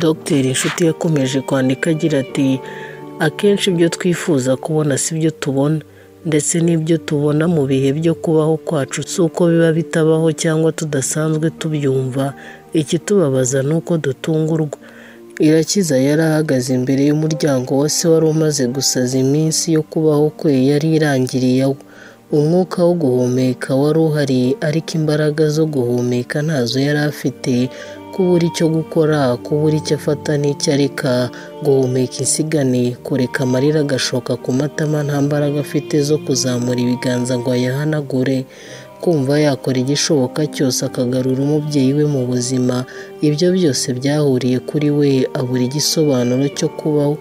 Dr Inshuti yakomeje kwandika agira ati “Akenshi ibyo twifuza kubona si byo tubona ndetse n'ibyo tubona mu bihe byo kubaho kwacu si uko biba bitabaho cyangwa tudasanzwe tubyumva ikitubabaza ni uko dutungurwa” Irakiza yari ahagaze imbere y'umuryango wa se wari umaze gusaza iminsi yo kubaho kwe yari irangiriye awo umwuka wo guhumeka wari uhari ariko imbaraga zo guhumeka ntazo yari afite kubura icyo gukora kubura icyo afata n'icyo areka guhumeka insigane kureka amarira agashoka ku matama nta mbaraga afite zo kuzamura ibiganza ngo ayahanagure kumva yakora igishoboka cyose akagarura umubyeyi we mu buzima ibyo byose byahuriye kuri we abura igisobanuro cyo kubaho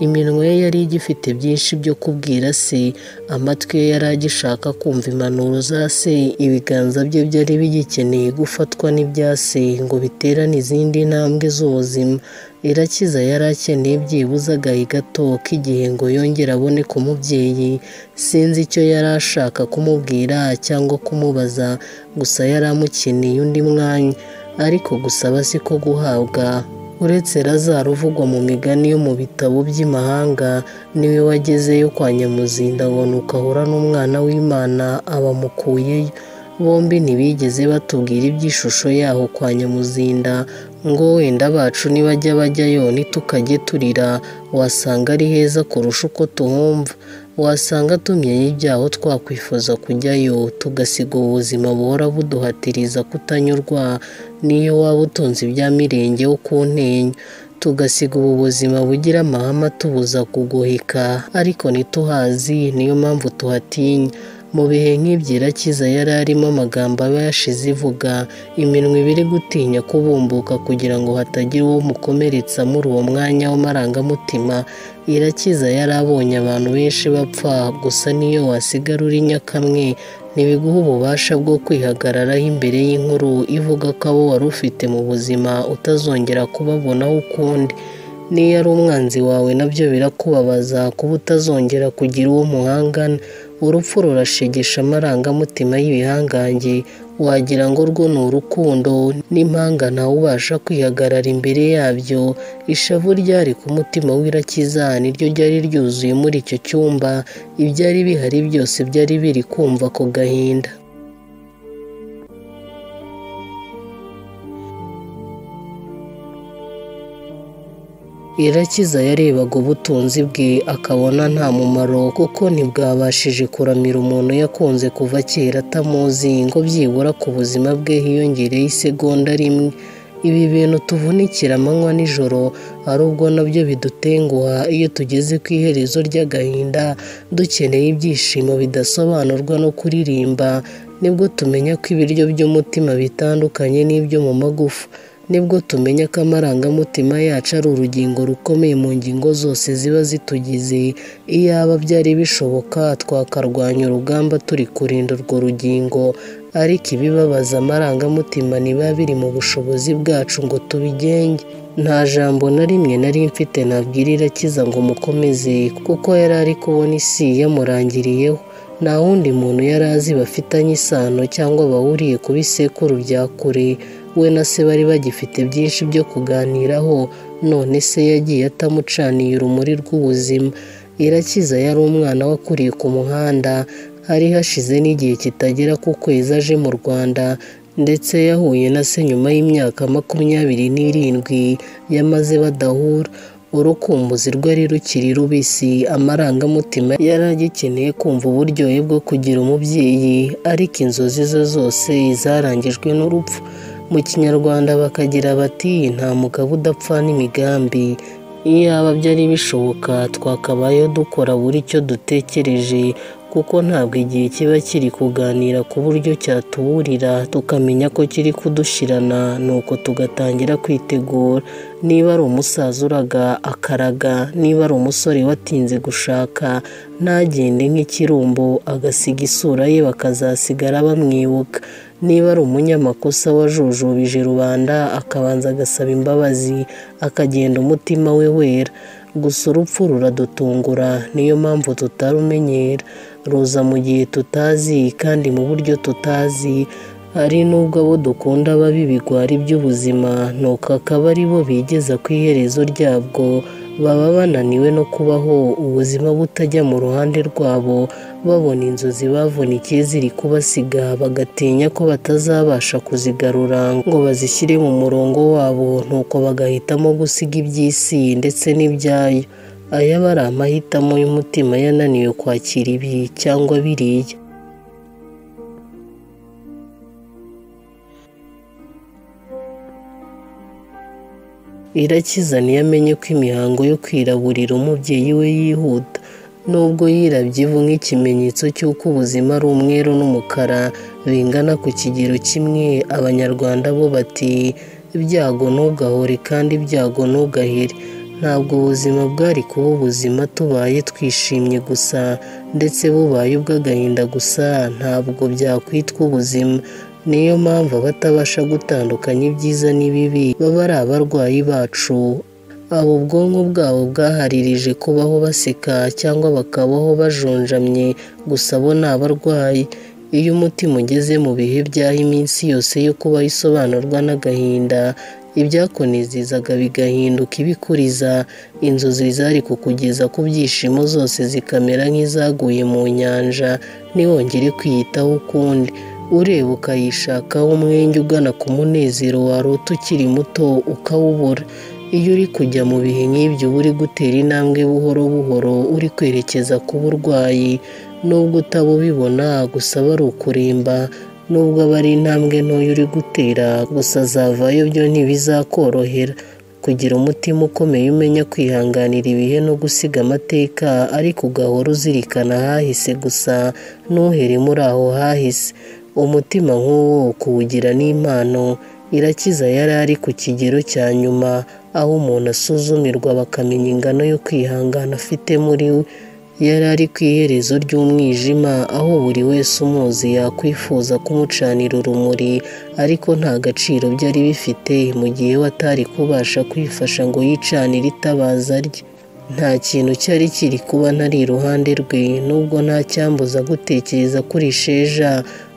iminwa ye yari igifite byinshi byo kubwira se amatwi ye yari agishaka kumva impanuro za se ibiganza bye byari bigikeneye gufatwa n'ibya se ngo biterane izindi ntambwe z'ubuzima irakiza yari akeneye byibuze agahe gato k'igihe ngo yongere abone ku mubyeyi sinzi icyo yari ashaka kumubwira cyangwa kumubaza gusa yari amukeneye undi mwanya ariko gusaba si ko guhabwa uretse razaro uvugwa mu migani yo mu bitabo by'imahanga niwe wagezeyo kwa nyamuzinda abona ukahura n'umwana w'imana abamukuyeyo bombi ntibigeze batubwira iby'ishusho yaho kwa nyamuzinda ngo wenda bacu nibajya bajyayo nitukajye turira wasanga ari heza kurusha uko tuhumva wasanga tumenye ibyaho twakwifuza kujyayo tugasiga ubuzima buhora buduhatiriza kutanyurwa niyo waba utunze ibya mirenge wo ku ntenyo tugasiga ubu buzima bugira amahama tubuza kuguhika ariko ntituhazi niyo mpamvu tuhatinya mu bihe nk'ibyirakiza yari arimo amagambo aba yashize ivuga iminwa ibiri gutinya kubumbuka kugira ngo hatagira uwo mukomeretsa muri uwo mwanya w'amarangamutima irakiza yari abonye abantu benshi bapfa gusa niyo wasigara urinya kamwe ntibiguha ububasha bwo kwihagararaho imbere y'inkuru ivuga ko abo wari ufite mu buzima utazongera kubabonaho ukundi niyo ari umwanzi wawe nabyo birakubabaza kuba utazongera kugira uwo muhangana urupfu rurashegesha amarangamutima y'ibihangange wagira ngo rwo ni urukundo n'impanga ntawe ubasha kwihagarara imbere yabyo ishavu ryari ku mutima w'irakiza niryo ryari ryuzuye muri icyo cyumba ibyari bihari byose byari biri kumva ako gahinda irakiza yarebaga ubutunzi bwe akabona nta mumaro kuko ntibwabashije kuramira umuntu yakunze kuva kera atamuzi ngo byibura ku buzima bwe hiyongereye isegonda rimwe ibi bintu tuvunikira amanywa nijoro ari ubwo nabyo bidutenguha iyo tugeze ku iherezo ry'agahinda dukeneye ibyishimo bidasobanurwa no kuririmba nibwo tumenya ko ibiryo by'umutima bitandukanye n'ibyo mu magufa nibwo tumenya ko amarangamutima yacu ari urugingo rukomeye mu ngingo zose ziba zitugize iyaba byari bishoboka twakarwanya urugamba turi kurinda urwo rugingo ariko ibibabaza amarangamutima niba biri mu bushobozi bwacu ngo tubigenge nta jambo na rimwe nari mfite nabwirira kiza ngo mukomeze kuko yari ari kubona isi yamurangiriyeho nta wundi muntu yari azi bafitanye isano cyangwa bahuriye ku bisekuru bya kure we na se bari bagifite byinshi byo kuganiraho none se yagiye atamucaniye urumuri rw'ubuzima irakiza yari umwana wakuriye ku muhanda hari hashize n'igihe kitagera ku kwezi aje mu rwanda ndetse yahuye na se nyuma y'imyaka makumyabiri n'irindwi yamaze badahura urukumbuzi rwari rukiri rubisi amarangamutima yari agikeneye kumva uburyohe bwo kugira umubyeyi ariko inzozi ze zose zarangijwe n'urupfu mu kinyarwanda bakagira bati nta mugabo udapfa n'imigambi iyaba byari bishoboka twakabayeho dukora buri icyo dutekereje kuko ntabwo igihe kiba kiri kuganira ku buryo cyatuburira tukamenya ko kiri kudushirana nuko tugatangira kwitegura niba ari umusaza uraga akaraga niba ari umusore watinze gushaka ntagende nk'ikirumbo agasiga isura ye bakazasigara bamwibuka niba ari umunyamakosa wajujubije rubanda akabanza agasaba imbabazi akagenda umutima we wera gusa urupfu ruradutungura niyo mpamvu tutarumenyera ruza mu gihe tutazi kandi mu buryo tutazi hari n'ubwo abo dukunda baba ibigwari by'ubuzima nuko akaba ari bo bigeza ku iherezo ryabwo baba bananiwe no kubaho ubuzima butajya mu ruhande rwabo babona inzozi bavunikiye ziri kubasiga bagatinya ko batazabasha kuzigarura ngo bazishyire mu murongo wabo nuko bagahitamo gusiga iby'isi ndetse n'ibyayo aya aba ari amahitamo y'umutima yananiwe kwakira ibi cyangwa biriya irakiza amenye ko imihango yo kwiraburira umubyeyi we yihuta nubwo yirabye ivu nk'ikimenyetso cy'uko ubuzima ari umweru n'umukara bingana ku kigero kimwe abanyarwanda bo bati ibyago ntugahore kandi ibyago ntugahere ntabwo ubuzima bwari kuba ubuzima tubaye twishimye gusa ndetse bubaye ubw'agahinda gusa ntabwo byakwitwa ubuzima niyo mpamvu abatabasha gutandukanya ibyiza n'ibibi baba ari abarwayi bacu abo ubwonko bwabo bwaharirije kubaho baseka cyangwa bakabaho bajonjamye gusa bo ni abarwayi iyo umutima ugeze mu bihe by'aho iminsi yose yo kubaho isobanurwa n'agahinda ibyakunezeza bigahinduka ibikuriza inzozi zari kukugeza ku byishimo zose zikamera nk'izaguye mu nyanja ntiwongere kwiyitaho ukundi ureba ukayishakaho umwenge ugana ku munezero wari uto ukiri muto ukawubura iyo uri kujya mu bihe nk'ibyo uba uri gutera intambwe buhoro buhoro uri kwerekeza ku burwayi nubwo utabubibona gusa bari ukuremba nubwo aba ari intambwe ntoya uri gutera gusa zavayo byo ntibizakorohera kugira umutima ukomeye umenya kwihanganira ibihe no gusiga amateka ariko ugahora uzirikana ahahise gusa ntuhere muri aho hahise umutima nk'uwo kuwugira n'impano irakiza yari ari ku kigero cya nyuma aho umuntu asuzumirwa bakamenya ingano yo kwihangana afite muri we yari ari ku iherezo ry'umwijima aho buri wese umuzi yakwifuza kumucanira urumuri ariko nta gaciro byari bifite mu gihe we atari kubasha kwifasha ngo yicanire itabaza rye nta kintu cyari kiri kuba ntari iruhande rwe nubwo nta cyambuza gutekereza kuri sheja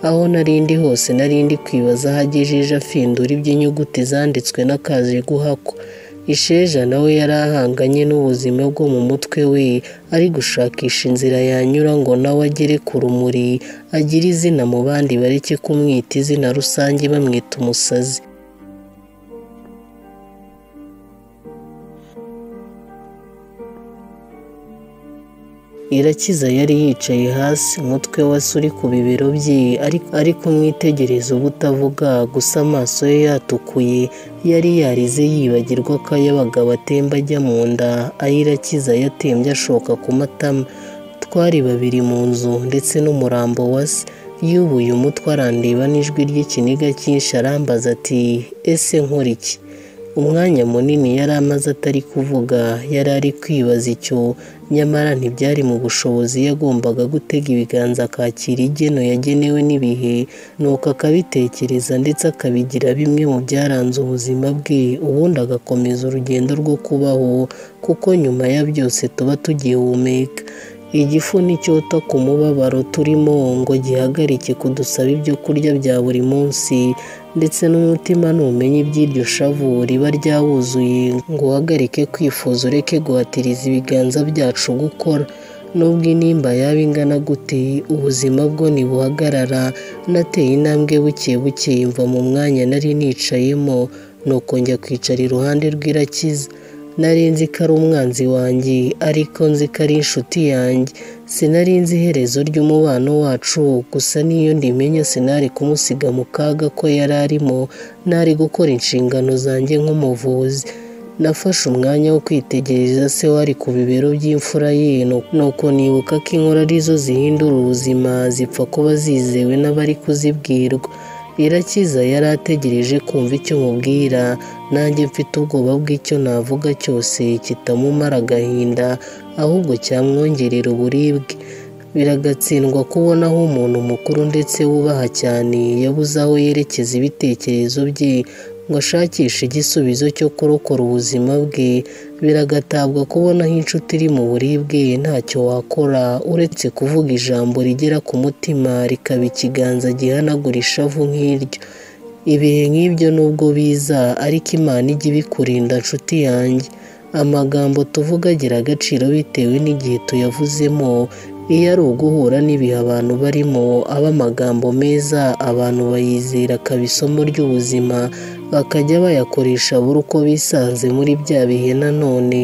aho narindi hose narindi kwibaza aho agejeje afindura iby'inyuguti zanditswe n'akazi guhakwa isheja nawe yari ahanganye n'ubuzima bwo mu mutwe we ari gushakisha inzira yanyura ngo nawe agere ku rumuri agire izina mu bandi bareke kumwita izina rusange bamwita umusazi irakiza yari yicaye hasi umutwe we uri ku bibero bye ari kumwitegereza ubutavuga gusa amaso ye yatukuye yari yarize yibagirwa ko ay'abagabo atemba ajya mu nda ay'irakiza yatembye ashoka ku matama twari babiri mu nzu ndetse n'umurambo wa se yubuye umutwe arandeba n'ijwi ry'ikiniga cyinshi arambaza ati ese nkora iki umwanya munini yari amaze atari kuvuga yari ari kwibaza icyo nyamara ntibyari mu bushobozi yagombaga gutega ibiganza akakira igeno yagenewe n'ibihe nuko akabitekereza ndetse akabigira bimwe mu byaranze ubuzima bwe ubundi agakomeza urugendo rwo kubaho kuko nyuma ya byose tuba tugihumeka igifu n'icyota ku mubabaro turimo ngo gihagarike kudusaba ibyo kurya bya buri munsi ndetse n'umutima ntumenye iby'iryo shavu riba ryawuzuye ngo uhagarike kwifuza ureke guhatiriza ibiganza byacu gukora nubwo intimba yaba ingana gute ubuzima bwo ntibuhagarara nateye intambwe buke buke mva mu mwanya nari nicayemo nuko njya kwicara iruhande rw'irakiza nari nzi ko ari umwanzi wanjye ariko nzi ko ari inshuti yanjye sinari nzi iherezo ry'umubano wacu gusa n'iyo ndimenya sinari kumusiga mu kaga ko yari arimo nari gukora inshingano zanjye nk'umuvuzi nafashe umwanya wo kwitegereza se wari ku bibero by'imfura ye nuko nibuka ko inkuru arizo zihindura ubuzima zipfa kuba zizewe n'abari kuzibwirwa irakiza yari ategereje kumva icyo mubwira nanjye mfite ubwoba bw'icyo navuga cyose kitamumara agahinda ahubwo cyamwongerera uburibwe biragatsindwa kubona aho umuntu mukuru ndetse wubaha cyane yabuze aho yerekeza ibitekerezo bye ngo ashakishe igisubizo cyo kurokora ubuzima bwe biragatabwa kubonaho inshuti iri mu buribwe ntacyo wakora uretse kuvuga ijambo rigera ku mutima rikaba ikiganza gihanagura ishavu nk'iryo ibihe nk'ibyo nubwo biza ariko imana ijya ibikurinda nshuti yanjye amagambo tuvuga agira agaciro bitewe n'igihe tuyavuzemo iyo ari uguhura n'ibihe abantu barimo aba amagambo meza abantu bayizera akaba isomo ry'ubuzima bakajya bayakoresha buri uko bisanze muri bya bihe nanone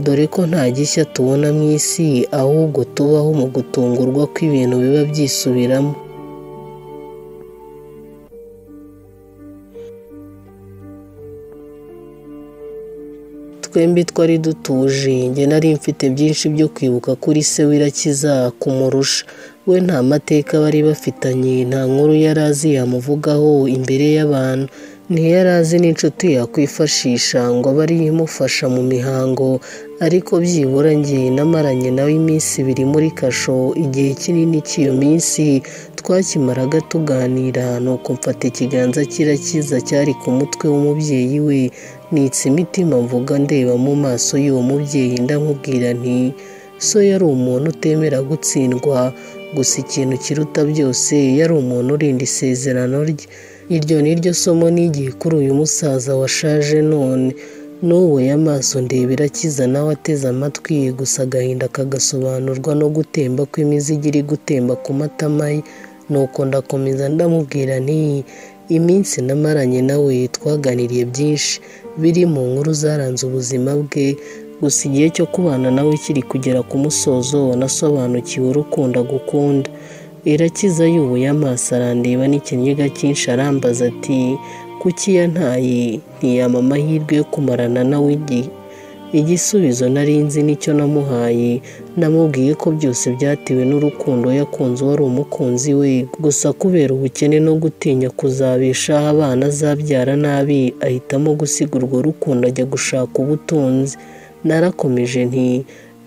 dore ko nta gishya tubona mu isi ahubwo tubaho mu gutungurwa kw'ibintu biba byisubiramo twembi twari dutuje njye nari mfite byinshi byo kwibuka kuri se w'irakiza kumurusha we nta mateka bari bafitanye nta nkuru yari azi yamuvugaho imbere y'abantu ntiyari azi n'inshuti yakwifashisha ngo abe ariyo imufasha mu mihango ariko byibura njye namaranye nawe iminsi ibiri muri kasho igihe kinini cy'iyo minsi twakimaraga tuganira ni uko mfata ikiganza cy'irakiza cyari ku mutwe w'umubyeyi we nitse imitima mvuga ndeba mu maso y'uwo mubyeyi ndamubwira nti so yari umuntu utemera gutsindwa gusa ikintu kiruta byose yari umuntu urinda isezerano rye iryo ni ryo somo n'igihe kuri uyu musaza washaje none n'ubu y'amaso ndebera akiza nawe ateze amatwi gusa agahinda kagasobanurwa no gutemba kw'imizigo iri gutemba ku matama ye nuko ndakomeza ndamubwira ntiyi iminsi namaranye nawe twaganiriye byinshi biri mu nkuru zaranze ubuzima bwe gusa igihe cyo kubana nawe kiri kugera ku musozo nasobanukiwe urukunda gukunda irakiza yubuye amaso arandeba n'ikinyiga cyinshi arambaza ati kuki yantaye ntiyama amahirwe yo kumarana nawe igihe igisubizo nari nzi nicyo namuhaye namubwiye ko byose byatewe n'urukundo yakunze wari umukunzi we gusa kubera ubukene no gutinya kuzabeshaho abana azabyara nabi ahitamo gusiga urwo rukundo ajya gushaka ubutunzi narakomeje nti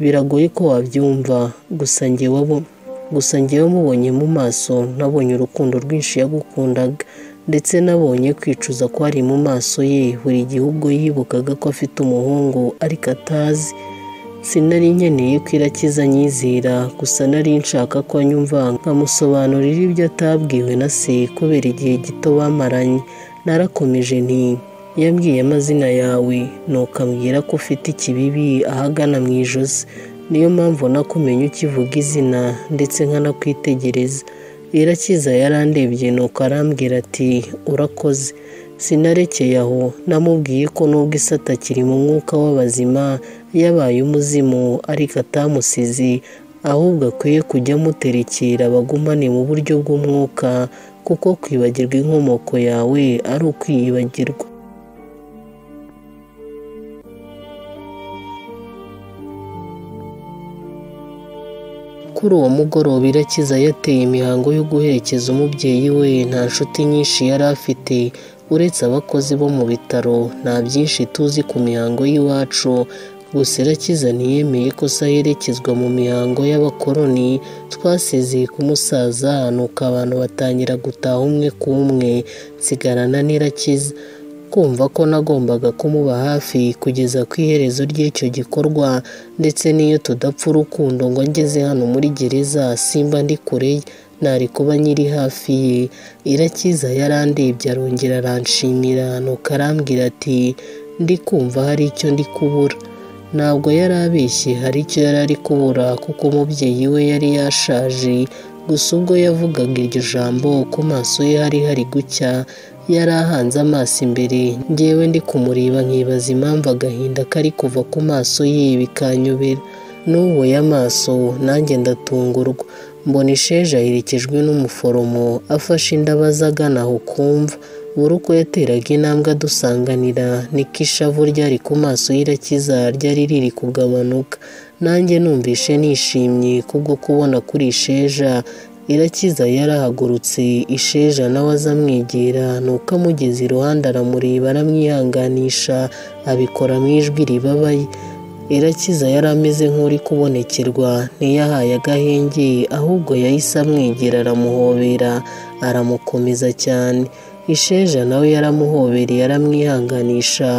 biragoye ko wabyumva gusa ngewe gusa ngewe mubonye mu maso nabonye urukundo rwinshi yagukundaga ndetse nabonye kwicuza ko ari mu maso ye buri gihe ubwo yibukaga ko afite umuhungu ariko atazi sinari nkeneye ko irakiza anyizera gusa nari nshaka ko anyumva nkamusobanurira ibyo atabwiwe na se kubera igihe gito bamaranye narakomeje nti yambwiye amazina yawe nuko ambwira ko ufite ikibibi ahagana mu ijosi niyo mpamvu nakumenya ukivuga izina ndetse nkanakwitegereza irakiza yarandebye nuko arambwira ati urakoze sinarekeye aho namubwiye ko nubwo isa atakiri mu mwuka w'abazima yabaye umuzimu ariko atamusizi ahubwo akwiye kujya amuterekera abagumane mu buryo bw'umwuka kuko kwibagirwa inkomoko yawe ari ukwiyibagirwa kuri uwo mugoroba irakiza yateye imihango yo guherekeza umubyeyi we nta nshuti nyinshi yari afite uretse abakozi bo mu bitaro nta byinshi tuzi ku mihango y'iwacu gusa irakiza ntiyemeye ko se aherekezwa mu mihango y'abakoroni twasezeye ku musaza nuko abantu batangira gutaha umwe ku umwe nsigarana n'irakiza kumva ko nagombaga kumuba hafi kugeza ku iherezo ry'icyo gikorwa ndetse n'iyo tudapfa urukundo ngo ngeze hano muri gereza simba ndi kure ntari kuba nyiri hafi ye irakiza yarandebye arongera aranshimira nuko arambwira ati ndi kumva hari icyo ndi kubura ntabwo yari abeshye hari icyo yari ari kubura kuko umubyeyi we yari yashaje gusa ubwo yavugaga iryo jambo ku maso ye hari hari gucya yari ahanze amaso imbere ngewe ndi kumureba nkibaza impamvu agahinda kari kuva ku maso ye bikanyobera n'ubuye amaso nanjye ndatungurwa mbona isheja aherekejwe n'umuforomo afashe indabaza agana aho kumva buri uko yateraga intambwe adusanganira niko ishavu ryari ku maso y'irakiza ryari riri kugabanuka nanjye numvishe nishimye kubwo kubona kuri isheja irakiza yarahagurutse isheja nawe azamwegera nuko amugeze iruhande aramureba aramwihanganisha abikora mu ijwi ribabaye irakiza yari ameze nk'uri kubonekerwa ntiyahaye agahenge ahubwo yahise amwegera aramuhobera aramukomeza cyane isheja nawe yaramuhobereye aramwihanganisha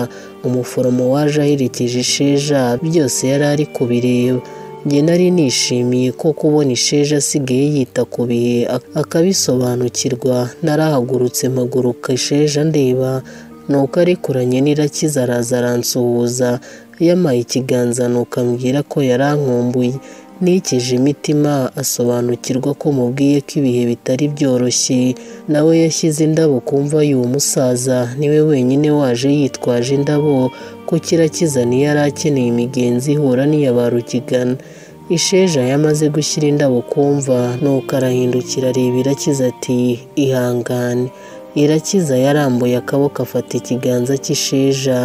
umuforomo waje aherekeje isheja byose yari ari kubireba njye nari nishimiye ko kubona isheja asigaye yita ku bihe ak- akabisobanukirwa narahagurutse mpaguruka isheja ndeba nuko arekuranye n'irakiza araza aransuhuza yamaye ikiganza nuko ambwira ko yarankumbuye nikeje imitima asobanukirwa ko mubwiye ko ibihe bitari byoroshye nawe yashyize indabo ku mva y'uwo musaza niwe wenyine waje yitwaje indabo ko kirakiza yari akeneye imigenzi ihura n'iya ba rugigana isheja yamaze gushyira indabo ku mva nuko arahindukira areba irakiza ati ihangane irakiza yarambuye akaboko afata ikiganza cy'isheja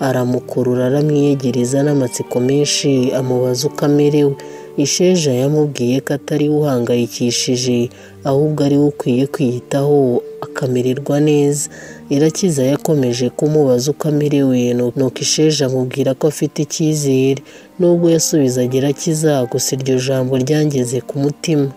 aramukurura aramwiyegereza n'amatsiko menshi amubaza uko amerewe isheja yamubwiye ko atari we uhangayikishije ahubwo ari we ukwiye kwiyitaho akamererwa neza irakiza yakomeje kumubaza uko amerewe nu- nuko isheja amubwira ko afite icyizere nubwo yasubizaga irakiza gusa iryo jambo ryangeze ku mutima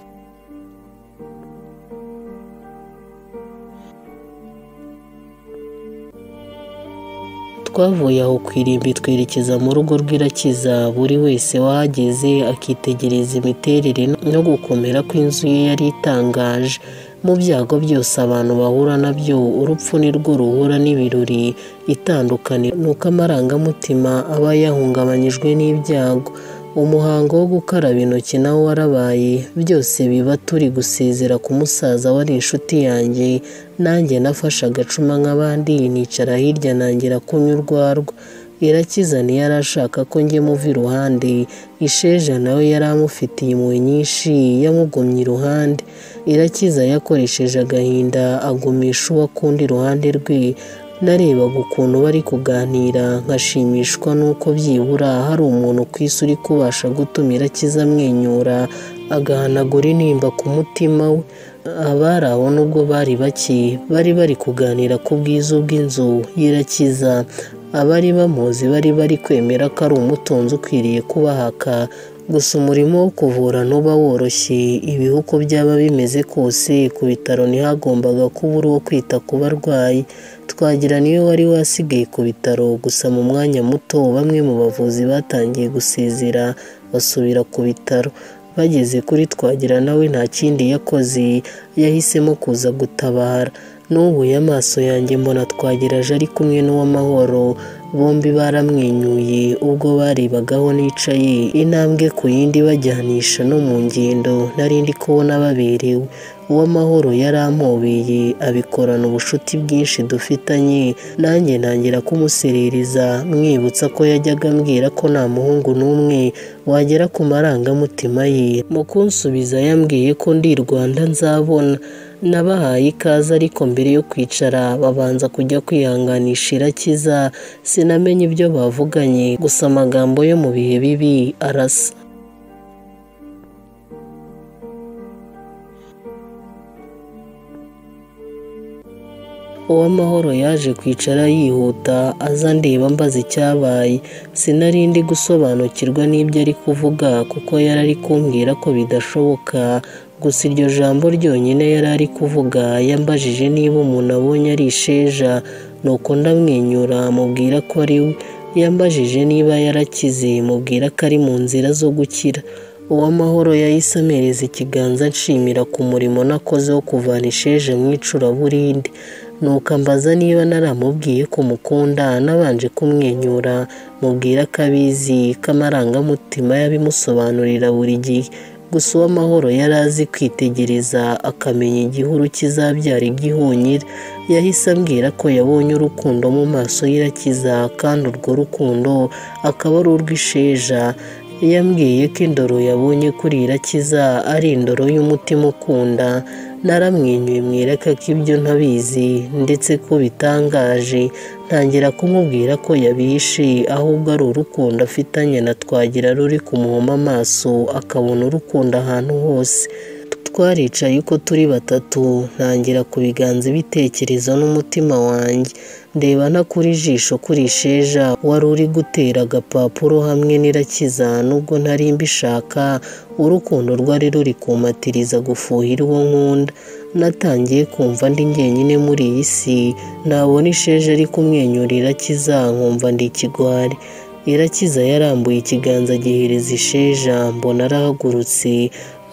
twavuye aho ku irimbi twerekeza mu rugo rw'irakiza buri wese wahageze akitegereza imiterere no gukomera kw'inzu ye yari itangaje mu byago byose abantu bahura nabyo urupfu ni rwo ruhura n'ibirori itandukaniro ni uko amarangamutima aba yahungabanyijwe n'ibyago umuhango wo gukaraba intoki nawo warabaye byose biba turi gusezera ku musaza wari inshuti yanjye nanjye nafashe agacuma nk'abandi nicara hirya nangira kunywa urwarwa irakiza yari ashaka ko njye muva iruhande isheja nawe yari amufitiye impuhwe nyinshi yamugumye iruhande irakiza yakoresheje agahinda agumisha uwo akunda iruhande rwe narebaga ukuntu bari kuganira nkashimishwa n'uko byibura hari umuntu ku isi uri kubasha gutuma irakiza amwenyura agahanagura intimba ku mutima we abari aho nubwo bari bake bari bari kuganira ku bwiza bw'inzu y'irakiza abari bamuzi bari bari kwemera ko ari umutunzi ukwiriye kubahaka gusa umurimo wo kuvura ntuba woroshye ibihe uko byaba bimeze kose ku bitaro ntihagombaga kubura uwo kwita ku barwayi twagira niwe wari wasigaye ku bitaro gusa mu mwanya muto bamwe mu bavuzi batangiye gusezera basubira ku bitaro bageze kuri twagira nawe nta kindi yakoze yahisemo kuza gutabara n'ubuye amaso yanjye mbona twageraje ari kumwe n'uw'amahoro bombi baramwenyuye ubwo barebagaho nicaye intambwe ku yindi bajyanisha no mu ngendo nari ndi kubona baberewe uw'amahoro yari ampobeye abikorana ubucuti bwinshi dufitanye nanjye ntangira kumuserereza mwibutsa ko yajyaga ambwira ko nta muhungu n'umwe wagera ku marangamutima ye mu kunsubiza yambwiye ko ndi i rwanda nzabona nabahaye ikaze ariko mbere yo kwicara babanza kujya kwihanganisha irakiza sinamenye ibyo bavuganye gusa amagambo yo mu bihe bibi arasa uw'amahoro yaje kwicara yihuta aza ndeba mbaza icyabaye sinari ndi gusobanukirwa n'ibyo ari kuvuga kuko yari ari kumbwira ko bidashoboka gusa iryo jambo ryonyine yari ari kuvuga yambajije niba umuntu abonye ari isheja nuko ndamwenyura mubwira ko ari we yambajije niba yarakize mubwira ko ari mu nzira zo gukira uw'amahoro yahise amereza ikiganza nshimira ku murimo nakoze wo kuvana isheje mu icuraburindi nuko ambaza niba naramubwiye ko mukunda nabanje kumwenyura mubwira ko abizi ko amarangamutima yabimusobanurira buri gihe gusa uw'amahoro yari azi kwitegereza akamenya igihuru kizabyara igihunyira yahise ambwira ko yabonye urukundo mu maso y'irakiza kandi urwo rukundo akaba ari urw'isheja yambwiye ko indoro yabonye kuri irakiza ari indoro y'umutima ukunda naramwenyuye mwereka ko ibyo ntabizi ndetse ko bitangaje ntangira kumubwira ko yabihishe ahubwo ari urukundo afitanye na twagira ruri kumuhoma amaso akabona urukundo ahantu hose twaricaye uko turi batatu ntangira ku biganza ibitekerezo n'umutima wanjye ndeba no kuri jisho kuri isheja wari uri gutera agapapuro hamwe n'irakiza nubwo ntari mbishaka urukundo rwari ruri kumpatiriza gufuhira uwo nkunda natangiye kumva ndi njyenyine muri iyi si nabona isheja ari kumwenyura irakiza nkumva ndi ikigwari irakiza yarambuye ikiganza gihereza isheja mbona arahagurutse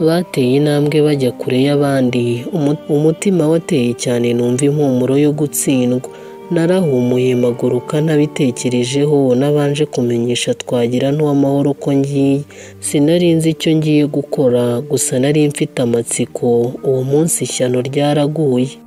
bateye intambwe bajya kure y'abandi umu- umutima wateye cyane numva impumuro yo gutsindwa narahumuye maguruka ntabitekerejeho nabanje kumenyesha twagira n'uw'amahoro ko ngiye sinari nzi icyo ngiye gukora gusa nari mfite amatsiko uwo munsi ishyano ryaraguye